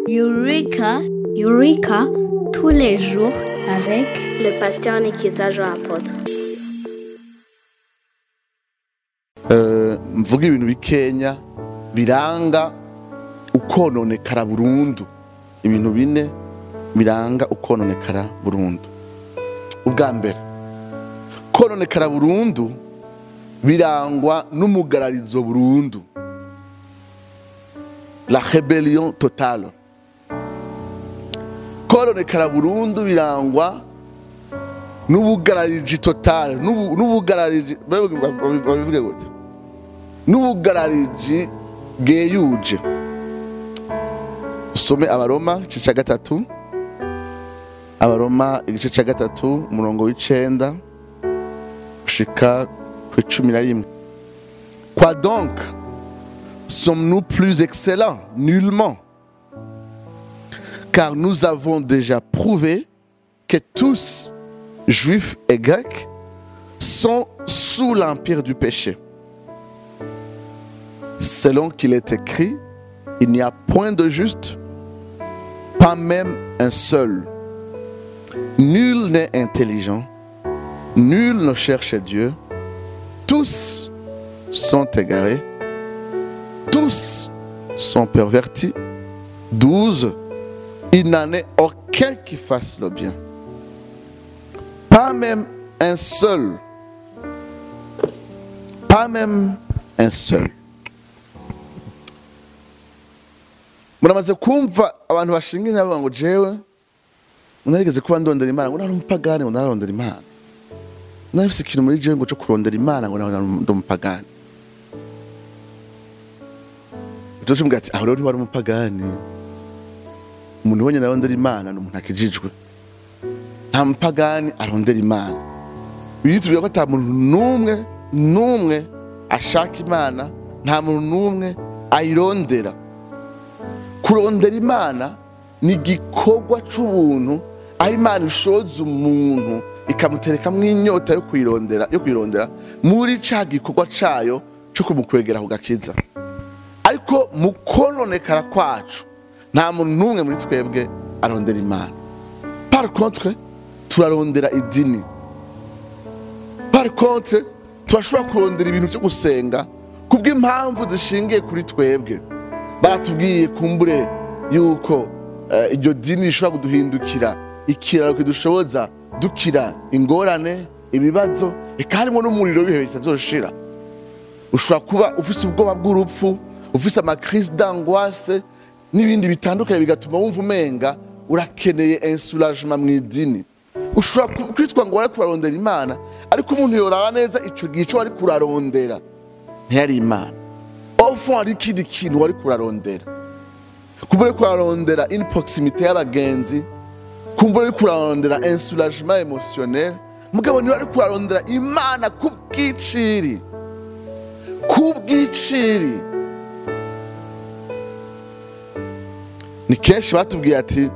Eureka, Eureka, tous les jours avec le pasteur Nikiza Jean Apôtre. Eh, mvuga ibintu bikenya biranga ukononekara burundu ibintu bine biranga ukononekara burundu ubwa mbere kononekara burundu birangwa n'umugararizo burundu la rebellion totale kononekara burundu birangwa n'ubugarariji totale n'ubu- n'ubugarariji babivuge babivuge gute n'ubugarariji bweyuje usome abaroma igice cya gatatu abaroma igice cya gatatu umurongo w'icenda gushika ku icumi na rimwe quoi donc sommes-nous plus excellents nullement car nous avons déjà prouvé que tous juifs et grecs sont sous l'empire du péché selon qu'il est écrit, il n'y a point de juste, pas même un seul. Nul n'est intelligent, nul ne cherche Dieu, tous sont égarés, tous sont pervertis. 12. Il n'en est aucun qui fasse le bien. Pas même un seul. Pas même un seul. muramaze kumva abantu bashinga inama bavuga ngo jewe unarigeze kuba ndondera imana ngo nari umupagani ngo nararondera imana nari mfise ikintu muri jewe ngo cyo kurondera imana ngo nari ndi umupagani Josh mbwira ati aho rero ntiwari umupagani umuntu ubonye narondera imana ni umuntu akijijwe nta mupagani arondera imana bitubwira ko ata muntu n'umwe n'umwe ashaka imana nta muntu n'umwe ayirondera kurondera imana ni igikorwa cy'ubuntu aho imana ishoza umuntu ikamuterekamo inyota yo kuyirondera yo kuyirondera muri cya gikorwa cyayo cyo kumukwegera ku gakiza ariko mu kononekara kwacu nta muntu n'umwe muri twebwe arondera imana par contre turarondera idini par contre turashobora kurondera ibintu byo gusenga kubw'impamvu zishingiye kuri twebwe baratubwiye kumbure yuko eh, iryo dini rishobora kuduhindukira ikiraro kidushoboza dukira ingorane ibibazo eka harimo n'umuriro w'ibihe bitazoshira ushobora kuba ufise ubwoba bw'urupfu ufise amakrise d'angoisse n'ibindi bitandukanye bigatuma wumva umenga urakeneye insuragement mu idini ushobora ku- kwitwa ngo wari kurarondera imana ariko umuntu yoraba neza ico gihe ico wari kurarondera ntiyari imana ofu hari ikindi kintu wari kurarondera kumbura uri kurarondera in proximité y'abagenzi kumbura uri kurarondera insuragement émotionnel mugabo niba ari kurarondera imana ku bw'iciri ku bw'iciri ni kenshi batubwiye ati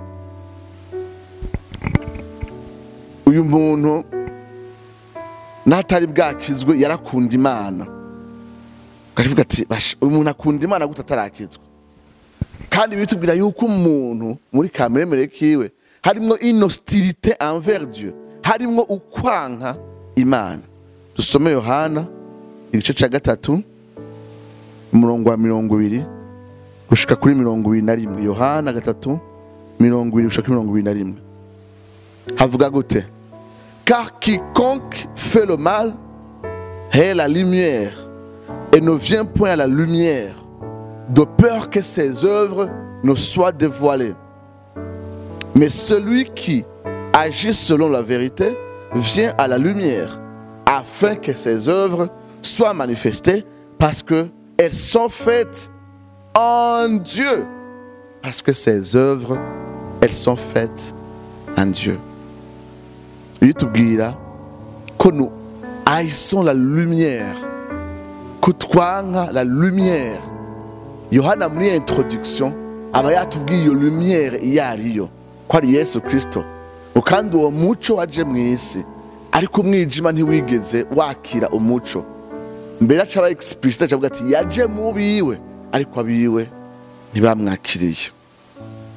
uyu muntu n'atari bwakizwe yarakunda imana ukavuga ati "Basha, uyu muntu akunda imana gute atarakizwa kandi bitubwira yuko umuntu muri kameremere kiwe harimwo inostilite envers dieu harimwo ukwanka imana dusome yohana igice cya gatatu umurongo wa mirongo ibiri gushika kuri mirongo ibiri na rimwe yohana gatatu mirongo ibiri gushika kuri mirongo ibiri na rimwe havuga gute car quiconque fait le mal est la lumière et ne vient point à la lumière de peur que ses œuvres ne soient dévoilées. Mais celui qui agit selon la vérité vient à la lumière afin que ses œuvres soient manifestées parce que elles sont faites en Dieu. Parce que ses œuvres, elles sont faites en Dieu. bitubwira ko nous haïssons la lumière kutwanka la lumière yohana muri iyo introduction aba yatubwiye iyo lumière iyo ariyo ko ari yesu kirisito kandi uwo muco waje mu isi ariko umwijima ntiwigeze wakira umuco mbere aca aba explicite acavuga ati yaje mu biwe ariko abiwe ntibamwakiriye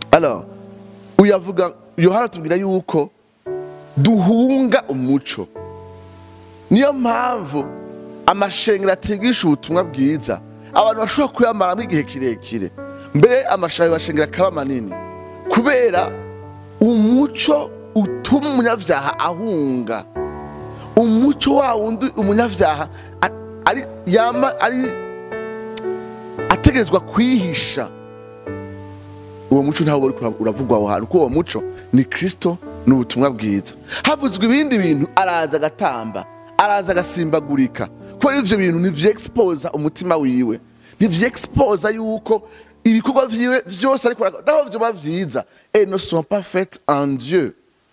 alors uyavuga yohana tubwira yuko duhunga umuco niyo mpamvu amashengero atigisha ubutumwa bwiza abantu bashobora kuyamaramo igihe kirekire mbere amashanyarazi bashengera akaba manini kubera umuco utuma umunyabyaha ahunga umuco wa wundi umunyabyaha a- ari yama ari ategerezwa kwihisha uwo muco ntawo uri kura- uravugwa aho hantu kuko uwo muco ni kirisito ni ubutumwa bwiza havuzwe ibindi bintu araza agatamba araza agasimbagurika kubera ivyo bintu ntivyexposa umutima wiwe ntivyexposa yuko ibikorwa vyiwe vyose ariko arakora, naho vyoba vyiza et ne sont pas faites en dieu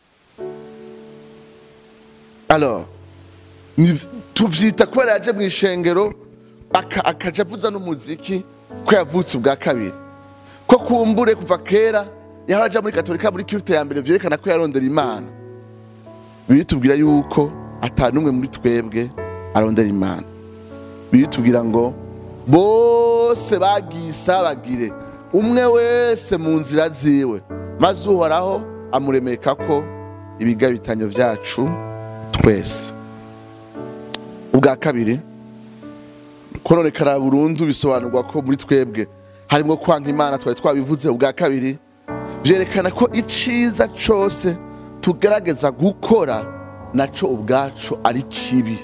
alors ni- tuvyita kubera yaje mu ishengero aka- akaja avuza n'umuziki ko yavutse ubwa kabiri ko kumbure kuva kera yaraja muri katolika muri kirute ya mbere vyerekana ko yarondera imana biritubwira yuko ata n'umwe muri twebwe arondera imana biritubwira ngo bose bagiye isabagire umwe wese mu nzira ziwe maze uhoraho amuremeka ko ibigabitanyo vyacu twese ubwa kabiri kononekara burundu bisobanurwa ko muri twebwe harimo kwanka imana twari twabivuze ubwa kabiri byerekana ko iciza cose tugerageza gukora naco ubwaco ari kibi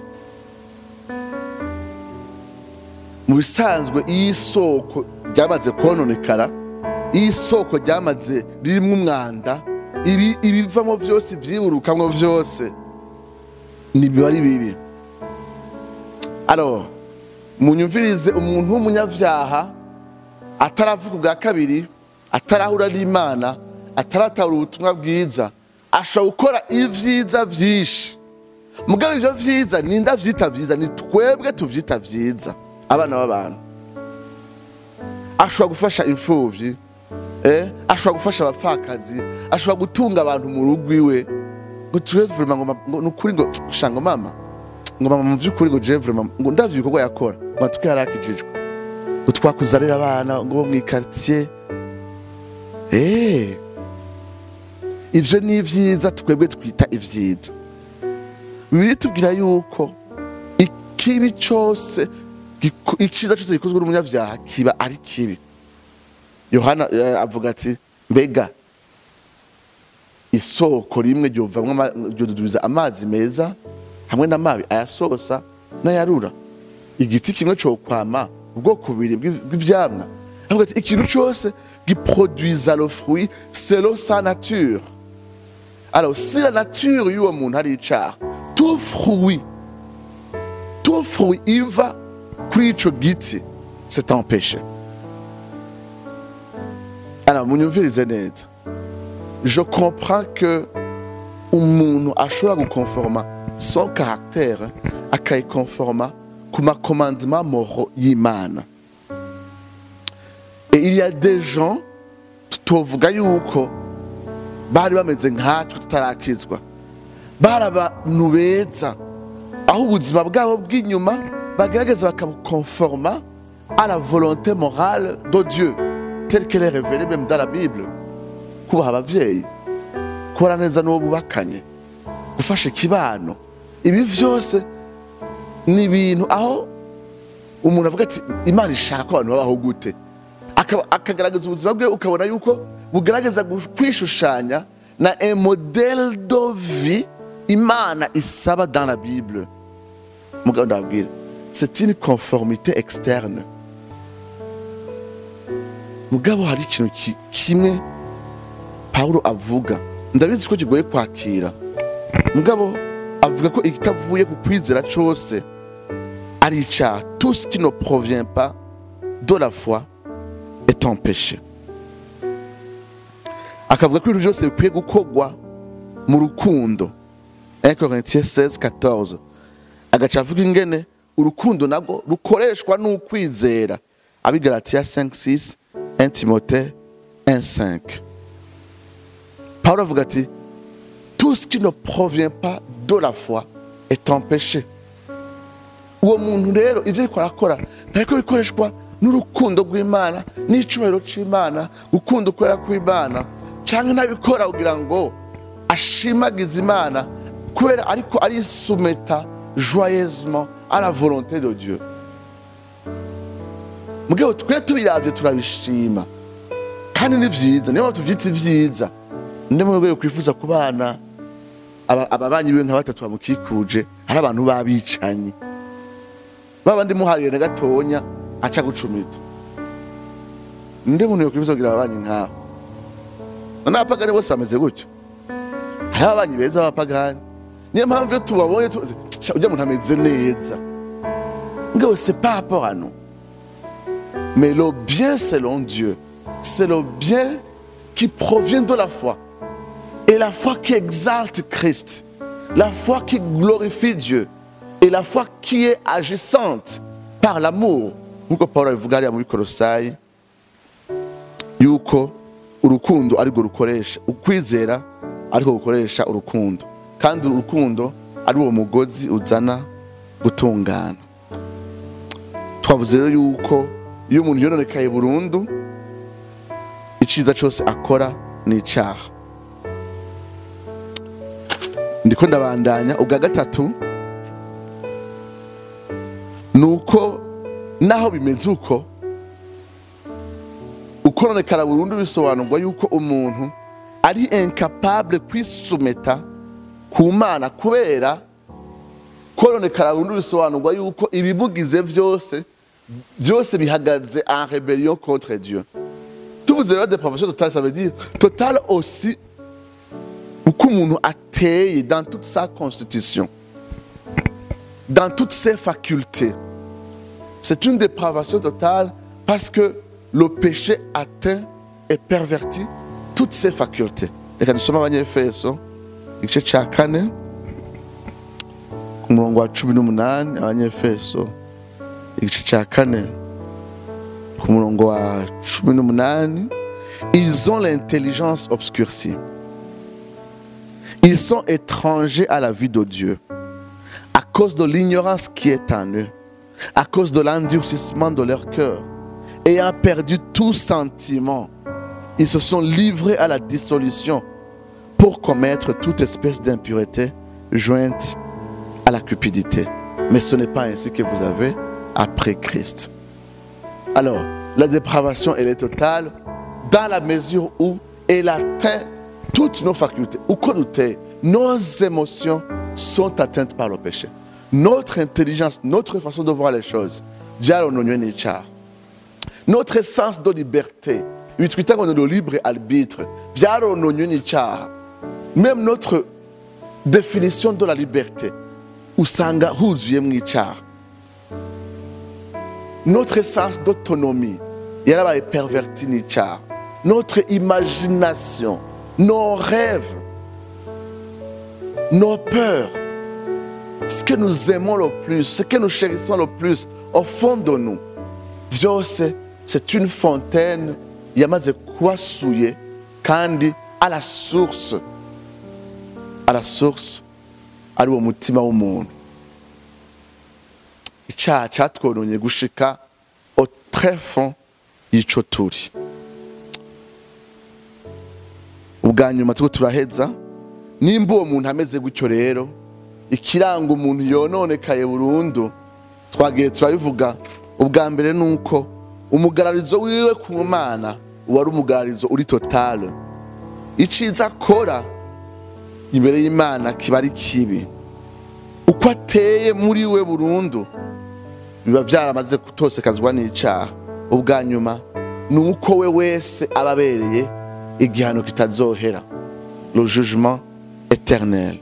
mu bisanzwe iyo isoko ryamaze kononekara iyo isoko ryamaze ririmwo umwanda ibi- ibivamo vyose vyiburukamwo vyose nibiba ari bibi alors munyumvirize umuntu w'umunyavyaha ataravuga ubwa kabiri atarahura n'imana ataratahura ubutumwa bwiza ashobora gukora ivyiza vyinshi mugabo ivyo vyiza ninda vyita vyiza ni twebwe tuvyita vyiza abana b'abantu ashobora gufasha imfuvyi eh? ashobora gufasha abapfakazi ashobora gutunga abantu mu rugo iwe ngo tube vrema ngo ma- ngo nukuri ngo shango mama ngo mama mu vy'ukuri ngo je vrema ngo ndavye ibikorwa yakora ngo atuke yarakijijwe ngo twakuzanira abana ngo bo mw'ikartier eh ivyo ni ivyiza twebwe twita ivyiza bibiri tubwira yuko ikibi cose giku- iciza cose gikozwe n'umunyavyaha kiba ari kibi yohana eh, avuga ati mbega isoko rimwe ryovamwo ama- ryodudubiza amazi meza hamwe n'amabi ayasosa n'ayarura igiti kimwe cokwama ubwoko bubiri bw'i- bw'ivyamwa avuga ati ikintu cose giproduisa le fruit selon sa nature alors si la nature y'uwo muntu ari icaha tout fruit tout fruit iva kuri ico giti c'est un péché alors munyumvirize neza je comprends que umuntu ashobora gukonforma son caractère akayikonforma ku makomandement moro y'imana et il y a des gens tutovuga yuko bari bameze nkatwe tutarakizwa bari abantu beza aho ubuzima bwabo bw'inyuma bagerageza bakabukonforma à la volonté morale de Dieu telle qu'elle est révélée même dans la Bible kubaha abavyeyi kubara neza n'uwo bubakanye gufasha ikibano ibi vyose ni ibintu aho umuntu avuga ati imana ishaka ko abantu babaho gute Akaba- akagaragaza ubuzima bwe ukabona yuko bugaragaza gu- kwishushanya na un modèle de vie imana isaba dans la bible mugabo ndababwira c'est une conformité externe mugabo hari ikintu ki- kimwe pawulo avuga ndabizi ko kigoye kwakira mugabo avuga ko ikitavuye ku kwizera cose ari icaha tout ce qui ne provient pas de la foi est un péché akavuga ko ibintu byose bikwiye gukorwa mu rukundo 1 Corinthiens 16 14 agaca avuga ingene urukundo nago rukoreshwa n'ukwizera abigalatiya 5 6 1 timote 1 5 Pawulo avuga ati tout ce qui ne provient pas de la foi est un péché uwo muntu rero ivyo ariko arakora ntariko bikoreshwa n'urukundo rw'imana n'icyubahiro cy'imana gukunda ukwera kw'imana cyangwa ntabikora kugira ngo ashimagize imana kubera ariko arisumeta joyeusement à la volonté de Dieu mugabo twe tubiravye turabishima kandi ni vyiza niyo mpamvu tuvyita ivyiza ndi mu rwego kwifuza ku bana aba- ababanyi biwe nka batatu bamukikuje ari abantu babicanyi babandi muhariye na gatonya aca gucumita nde muntu yokwifuza kugira ababanyi nk'abo none abapagani bose bameze gutyo hari ababanyi beza b'abapagani niyo mpamvu iyo tubabonye tu- sha, ujya muntu ameze neza ngabo c'est pas rapport à nous mais le bien selon Dieu c'est le bien qui provient de la foi et la foi qui exalte Christ la foi qui glorifie Dieu et la foi qui est agissante par l'amour nkuko Paul abivuga hariya muri Kolosayi yuko urukundo arirwo rukoresha ukwizera ariko gukoresha urukundo kandi urukundo ari uwo mugozi uzana gutungana twavuze rero yuko iyo umuntu yononekaye burundu icyiza cyose akora ni icyaha ndiko ndabandanya ubwa gatatu ni uko naho bimeze uko ukononekara burundu bisobanurwa yuko umuntu ari incapable kwisumeta ku mana kubera kononekara burundu bisobanurwa yuko ibimugize byose byose bihagaze en rebellion contre Dieu tuvuze rero depravation totale ça veut dire totale aussi uko umuntu ateye dans toute sa constitution dans toutes ses facultés c'est une dépravation totale parce que le péché atteint et pervertit toutes ses facultés reka dusome abanyefeso igice cya kane ku murongo wa cumi n'umunani abanyefeso igice cya kane ku murongo wa cumi n'umunani ils ont l'intelligence obscurcie ils sont étrangers à la vie de Dieu à cause de l'ignorance qui est en eux à cause de l'endurcissement de leur cœur ayant perdu tout sentiment ils se sont livrés à la dissolution pour commettre toute espèce d'impureté jointe à la cupidité. Mais ce n'est pas ainsi que vous avez après Christ. Alors, la dépravation, elle est totale dans la mesure où elle atteint toutes nos facultés. Ou que nous t'es, nos émotions sont atteintes par le péché. Notre intelligence, notre façon de voir les choses, via le Notre sens de liberté, bitwita ngo ni le libre arbitre byarononywe n'icyaha même notre définition de la liberté usanga huzuyemo icyaha notre sens d'autonomie yarabaye perverti n'icyaha notre imagination nos rêves nos peurs ce que nous aimons le plus ce que nous chérissons le plus au fond de nous byose c'est une fontaine yamaze kubasuye kandi à la source à la source ari uwo mutima w'umuntu icyaha cyatwononye gushika au très fond y'ico turi ubwa nyuma turiko turaheza nimba uwo muntu ameze gutyo rero ikiranga umuntu yononekaye burundu twagiye turabivuga ubwa mbere ni uko umugararizo wiwe ku mana uba ari umugararizo uri totale iciza akora imbere y'imana kiba ari kibi uko ateye muri we burundu biba byaramaze kutosekazwa n'icyaha ubwa nyuma ni uko we wese aba abereye igihano kitazohera le jugement éternel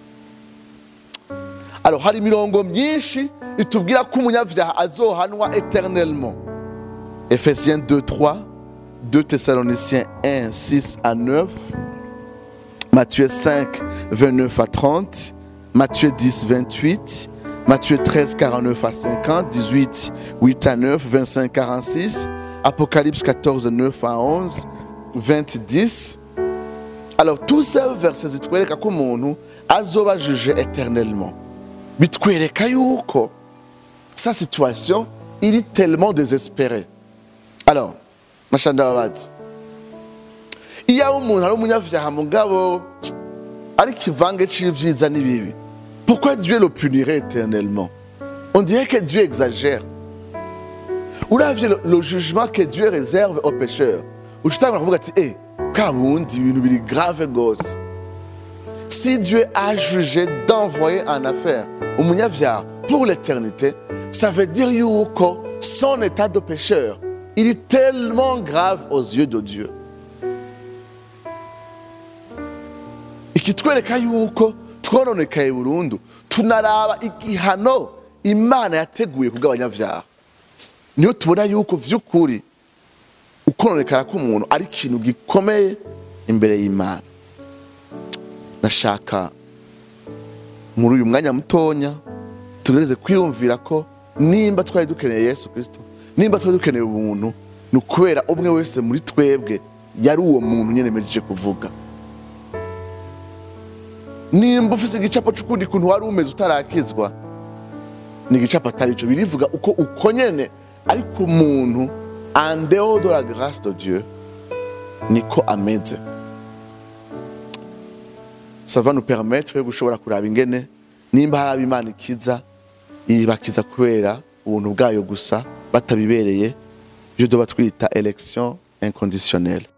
alors hari imirongo myinshi itubwira ko umunyabyaha azohanwa éternellement Ephésiens 2, 3, 2 Thessaloniciens 1, 6 à 9, Matthieu 5, 29 à 30, Matthieu 10, 28, Matthieu 13, 49 à 50, 18, 8 à 9, 25, 46, Apocalypse 14, 9 à 11, 20, 10. Alors tous ces versets zitwereka ko umuntu azoba jugé éternellement bitwereka yuko sa situation iri tellement désespérée alors nasha ndababaza iyo aba umuntu ari umunyavyaha mugabo ari kivange c'ivyiza n'ibibi pourquoi Dieu le punirait éternellement on dirait que Dieu exagère uravye le, le jugement que Dieu réserve aux pécheurs ucutangura kuvuga ati eh kabundi ibintu biri grave gose si Dieu a jugé d'envoyer en affaire umunyavyaha pour l'éternité ça veut dire yuko son état de pécheur il est tellement grave aux yeux de Dieu ikitwereka yuko twononekaye burundu tunaraba igihano imana yateguye kubw'abanyavyaha niyo tubona yuko vy'ukuri ukononekara k'umuntu ari ikintu gikomeye imbere y'imana nashaka muri uyu mwanya mutonya tugereze kwiyumvira ko nimba twari dukeneye yesu kirisito nimba twari dukeneye ubuntu ni ukubera umwe wese muri twebwe yari uwo muntu nyine mejeje kuvuga nimba ufise igicapo c'ukundi kuntu wari umeze utarakizwa ni igicapo atari ico birivuga uko uko nyene ariko umuntu en dehors de la grâce de Dieu niko ameze ça va nous permettre yo gushobora kuraba ingene nimba hari abo imana ikiza ibakiza kubera ubuntu bwayo gusa batabibereye byo doba twita election inconditionnelle